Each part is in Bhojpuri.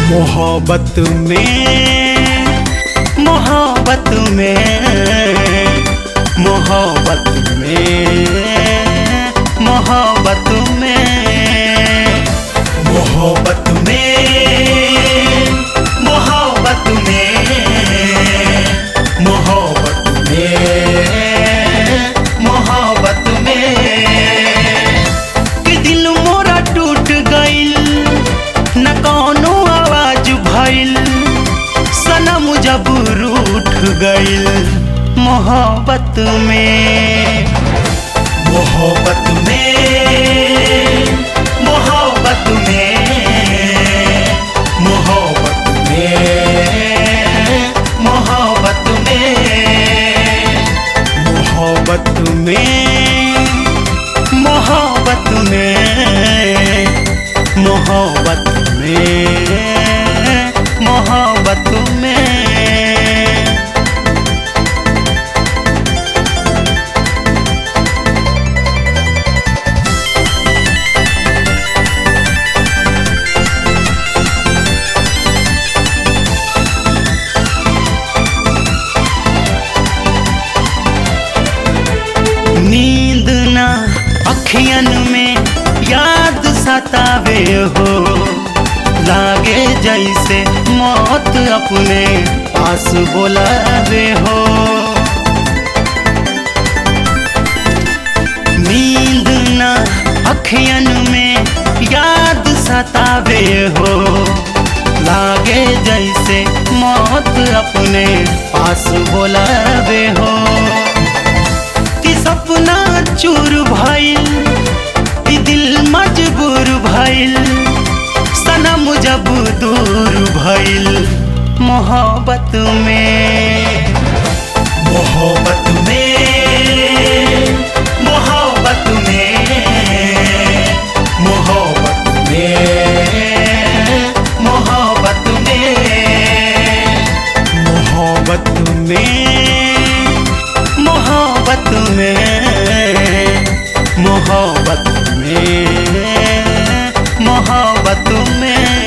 मोहब्बत में मोहब्बत में मोहब्बत में मोहब्बत में मोहब्बत में मोहब्बत में मोहब्बत में मोहब्बत में कि दिल मोरा टूट गइल न कौनो आवाज भइल सनम जब रूठ गइल मोहब्बत में मोहब्बत में मोहब्बत में मोहब्बत में मोहब्बत में मोहब्बत में मोहब्बत में मोहब्बत में मोहब्बत में नींद ना अखियन में याद सतावे हो लागे जैसे मौत अपने पास बोलावे हो नींद ना अखियन में याद सतावे हो लागे जैसे मौत अपने पास बोलावे हो कि सपना चूर भइल कि दिल मजबूर भइल सनम जब दूर भइल मोहब्बत में मोहब्बत में मोहब्बत में मोहब्बत में मोहब्बत में मोहब्बत में मोहब्बत में मोहब्बत में मोहब्बत में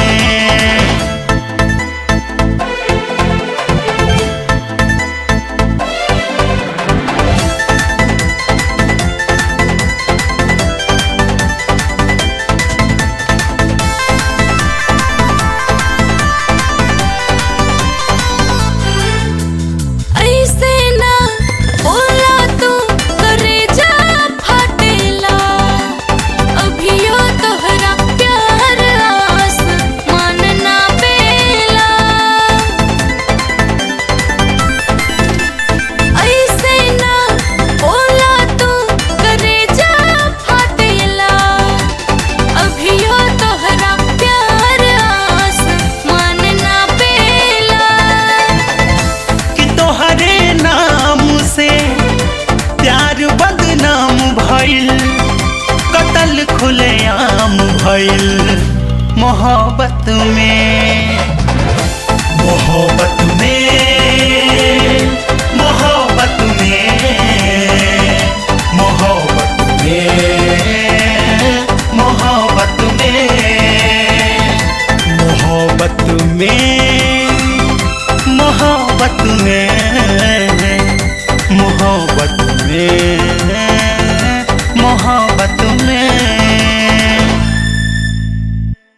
ऐसे ना बोला तू करेजा फाटेला अभियो तोहरा प्यार आस मानना बेला ऐसे ना बोला तू करेजा फाटेला अभियो तोहरा प्यार आस मानना बेला कि तोहरे नाम से प्यार बदनाम भइल कतल खुलेआम भइल मोहब्बत में मोहब्बत में मोहब्बत में मोहब्बत में मोहब्बत में मोहब्बत में मोहब्बत में मोहब्बत में मोहब्बत